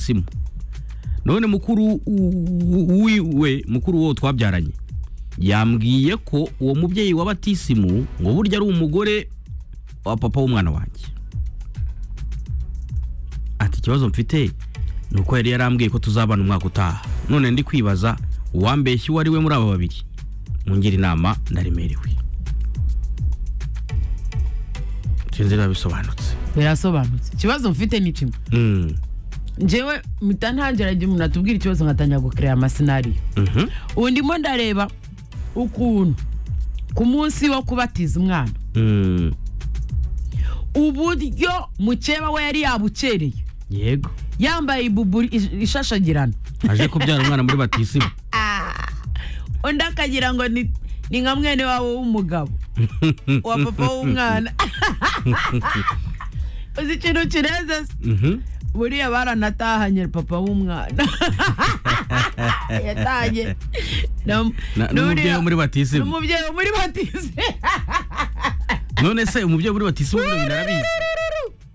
simu none mukuru wiwe mukuru wo twabyaranye yambwiye ko uwo mubyeyi wa batisimu ngo burya ari umugore wa papa w'umwana wanjye ati ikibazo mfite ni uko yari yarambwiye ko tuzabana umwaka utaha none ndi kwibaza uwambeshya uwo ari we muri aba babiri mungire inama ndaremerewe sinzi niba bisobanutse birasobanutse ikibazo mfite ni kimwe Mm, njyewe mpita ntangira igihe umuntu atubwira ikibazo nkatangira gukirera amasinariyo mhm, ubu ndimo ndareba ukuntu ku munsi wo kubatiza umwana mm, uburyo mukeba we yari yabukereye yego yambaye ibuburi ish- ishashagirana aje kubyara umwana muri batisimu undi akagira ngo ni ni nka mwene wabo w'umugabo wa papa w'umwana uzi ikintu kireze se Mhm, buriya baranatahanye papa w'umwana yatahanye na- na- n'umubyeyi wo muri batisimu n'umubyeyi wo muri batize none se umubyeyi wo muri batisimu bino binarabizi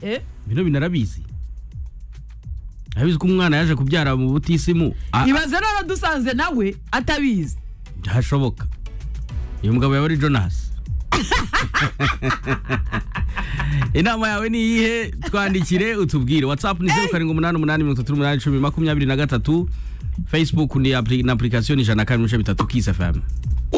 Eh, bino binarabizi abizi ko umwana yaje kubyara mu butisimu a- ibaze none dusanze nawe atabizi byashoboka uyu mugabo yaba ari jonas inama yawe ni iyihe twandikire utubwire whatsapp ni zeru karindwi umunani umunani mirongo itatu n'umunani icumi makumyabiri na gatatu facebook ni apuri- na apurikasiyo ni ijana na kabiri ibice bitatu kisi fm